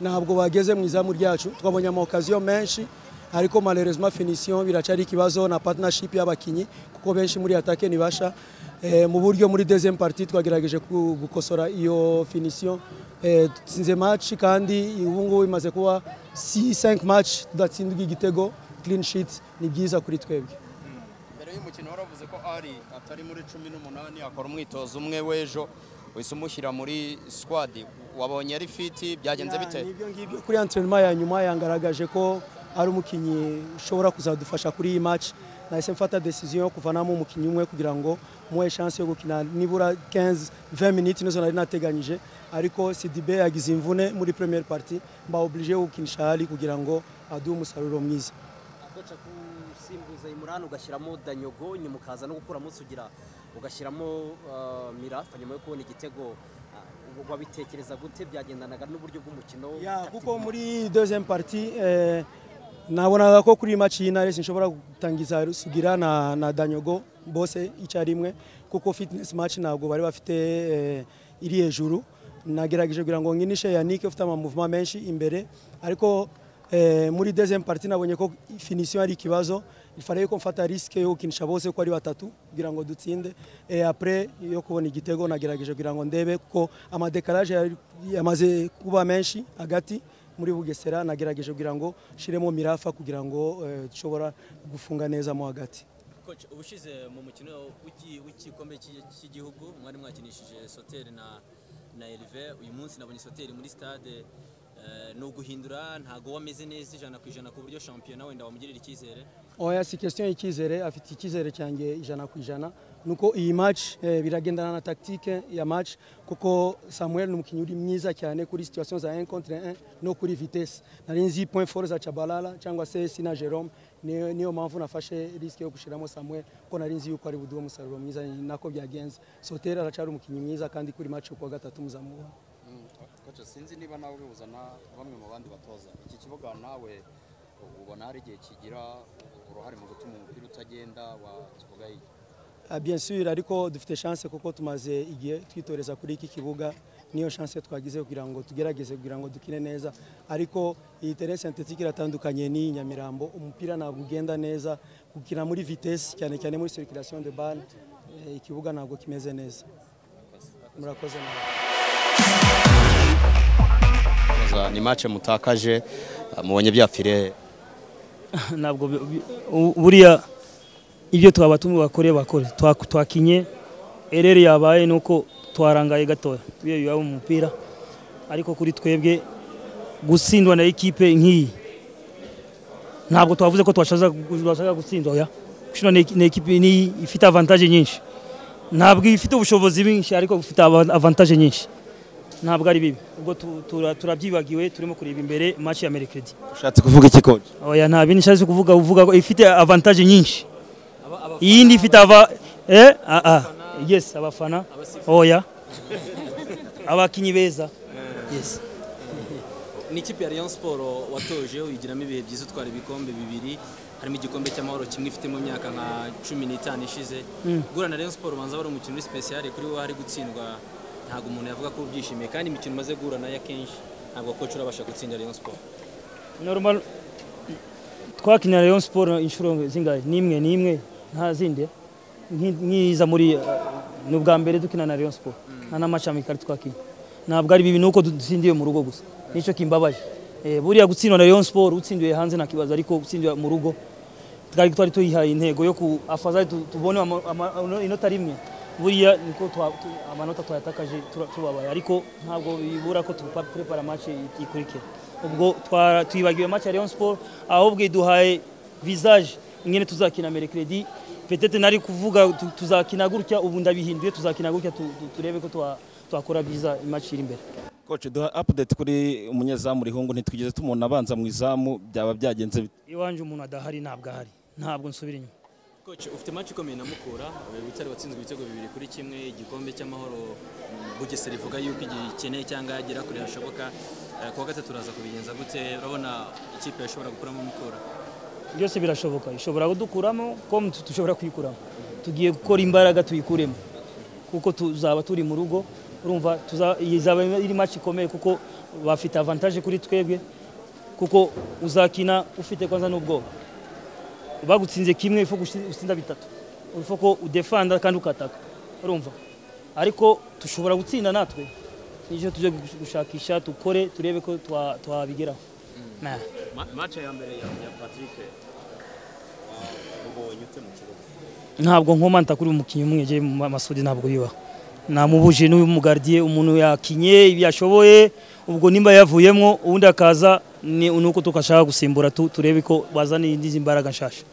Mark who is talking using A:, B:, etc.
A: ntabwo bageze mu izamu ryacu twabonye amaokaziyo menshi ariko malerezima finisiyo biracyari ikibazo na patinashipu y'abakinnyi kuko benshi muri atake ntibasha mu buryo muri dezemu pariti twagerageje gukosora iyo finisiyo dutsinze maci kandi ubu ngubu imaze kuba si senke maci tudatsinzwe igitego kirini shiti ni byiza kuri twebwe
B: mbere y'umukino waravuze ko ari atari muri cumi n'umunani akora umwitozo umwe w'ejo wese umushyira muri sikwadi wabonye ari fiti byagenze bite
A: Nibyo ngibyo kuri antrenema ya nyuma yangaragaje ko ari umukinnyi ushobora kuzadufasha kuri iyi match nahise mfata decision yo kuvanamo umukinnyi umwe kugira ngo muhe chance yo gukina nibura 15 20 minutes nizo nari nateganyije ariko Sidibe yagize imvune muri première partie mba obligé yo gukinisha hali kugira ngo aduhe umusaruro mwiza
C: akoca gusimbuza imurani ugashyiramo danyogo nyuma ukaza no gukuramo sugira ugashyiramo eh, mirafa nyuma yo kubona igitego ah, wabitekereza gute byagendanaga n'uburyo bw'umukino
A: ya
C: tactique?
A: kuko muri deuxième partie eh, nabonaga ko kuri iyi match y'intare sinshobora gutangiza Rusugira na, na Danyogo bose icyarimwe kuko fitness match ntabwo bari bafite eh, iri hejuru nagerageje kugira ngo nkinishe Yannick ufite amamouvement menshi imbere ariko eh, muri deuxième partie nabonye ko finition ari ikibazo ifaraye ko mfata risque yo gukinisha bose ko ari batatu kugira ngo dutsinde et après yo kubona igitego nagerageje kugira ngo ndebe kuko amadekarage yari- yamaze kuba menshi hagati muri bugesera nagerageje kugira ngo nshiremo mirafa kugira ngo eh, dushobora gufunga neza mo hagati
D: Coach, ubushize mu mukino w'iki- w'igikombe cy'i- cy'igihugu mwari mwakinishije soteri na na Herve uyu munsi nabonye soteri muri stade eh, ni uguhindura ntago wameze neza ijana ku ijana ku buryo shampiyona wenda wamugirira icyizere
A: oya si question y'icyizere afite icyizere cyanjye ijana ku ijana nuko iyi match eh, biragendana na tactique ya match kuko Samuel ni umukinnyi uri mwiza cyane kuri situation za 1 contre 1 no kuri vitesse nari nzi point fort za Chabalala cyangwa se Sina Jerome niyo niyo mpamvu nafashe risque yo gushiramo Samuel kuko nari nzi yuko ari buduhe umusaruro mwiza ni nako byagenze Soter aracari umukinnyi mwiza kandi kuri match yo kuwa gatatu muzamubona
B: koce sinzi niba nawe bibuzana bamwe mu bandi batoza iki kibuga nawe ubona hari igihe kigira uruhare mu gutuma umupira utagenda wakivuga iki
A: Ah, Bien sûr ariko dufite chance kuko tumaze igihe twitoreza kuri iki kibuga niyo chance twagize kugira ngo tugerageze kugira ngo dukine neza ariko iyi terrain synthétique iratandukanye n'iyi Nyamirambo umupira ntabwo ugenda neza gukina muri vitesse cyane cyane muri circulation de balle eh, ikibuga ntabwo kimeze neza murakoze nawe
B: ni mace mutakaje mubonye byapfire
E: ntabwo bi- bi- u- buriya ibyo twabatumwe bakore bakore Twa- twakinye ereri yabaye nuko twarangaye gatoya tuyo yaba umupira ariko kuri twebwe gutsindwa na ekipe nk'iyi ntabwo twavuze ko twashaka twashaka gutsindwa oya gushina na ekipe ni ifite avantage nyinshi ntabwo ifite ubushobozi bwinshi ariko ifite ava- avantage nyinshi ntabwo ari bibi ubwo tu- tura- turabyibagiwe turimo kureba imbere match ya merekedi
B: ushatse kuvuga iki koce
E: oya nta bindi nshatse kuvuga uvuga ko ifite avantage nyinshi iyindi ifite ava eh ah ah yes abafana oya abakinyi beza yes
D: ni ikipe ya Rayon Sport watoje uyigiramo ibihe byiza utwara ibikombe bibiri harimo igikombe cy'amahoro kimwe ifite mu myaka nka cumi n'itanu ishize guhura na Rayon Sport ubanza wari umukino uri special kuri wowe hari gutsindwa ntabwo umuntu yavuga ko ubyishimiye kandi imikino umaze guhura nayo akenshi ntabwo coach urabasha gutsinda Rayon Sport
E: normal twakinira Rayon Sport inshuro zingahe nimwe nimwe nta zindi Nki- nkiza muri eh, ni ubwa mbere dukina na Rayon Sport nta n'amaci amikari twakinnye ntabwo ari bibi nuko dutsindiye mu rugo gusa nicyo kimbabaje Eh, buriya gutsindwa na Rayon Sport utsindiwe hanze nta kibazo ariko gutsindiwe mu rugo twari twari tuyihaye intego yo ku afazari tu- tubone ama- ama- inota rimwe buriya niko twa- tu- amanota twayatakaje tura- tubabaye ariko ntabwo bibura ko tuprepara match ikurikira ubwo twa- twibagiwe match ya Rayon Sport ahubwo iduhaye visage ingene tuzakina merekredi petete nari kuvuga tu- tuzakina gutya ubu ndabihinduye tuzakina gutya tu- tu- turebe ko twa- twakora byiza match iri imbere
F: Coach duha update kuri umunyezamu Rihungu ntitwigeze tumubona abanza mu izamu byaba byagenze bite
E: iwanje umuntu adahari ntabwo ahari ntabwo nsubira inyuma
D: Coach, ufite match ikomeye na Mukura, Butare watsinzwe ibitego bibiri kuri kimwe, igikombe cy'amahoro mm, Bugesera ivuga yuko igikeneye cyangwa yagera kure hashoboka. Eh, Kuwa gatatu uraza kubigenza gute? Urabona ikipe yashobora gukuramo Mukura?
E: byose birashoboka ishobora kudukuramo com dushobora kuyikuramo tugiye gukora imbaraga tuyikuremo kuko tuzaba turi mu rugo urumva tuza- izaba iri match ikomeye kuko bafite avantage kuri twebwe kuko uzakina ufite kwanza n'ubwoba bagutsinze kimwe ifo gutsinda bitatu ifo ko udefanda kandi ukataka urumva ariko dushobora gutsinda natwe nicyo tujye gushakisha dukore turebe ko twa- twabigeraho Nah.
G: mace ya mbere ya ya patrick ubonye ute mu kibuga
E: ntabwo nkomanta kuri uyu mukinnyi umwe je mu masudi ntabwo bibaho namubuje n'uyu mugardiye umuntu yakinye ibi yashoboye ubwo nimba yavuyemo ubundi akaza ni nuko tukashaka gusimbura tu, turebe ko bazana indi mbaraga nshasha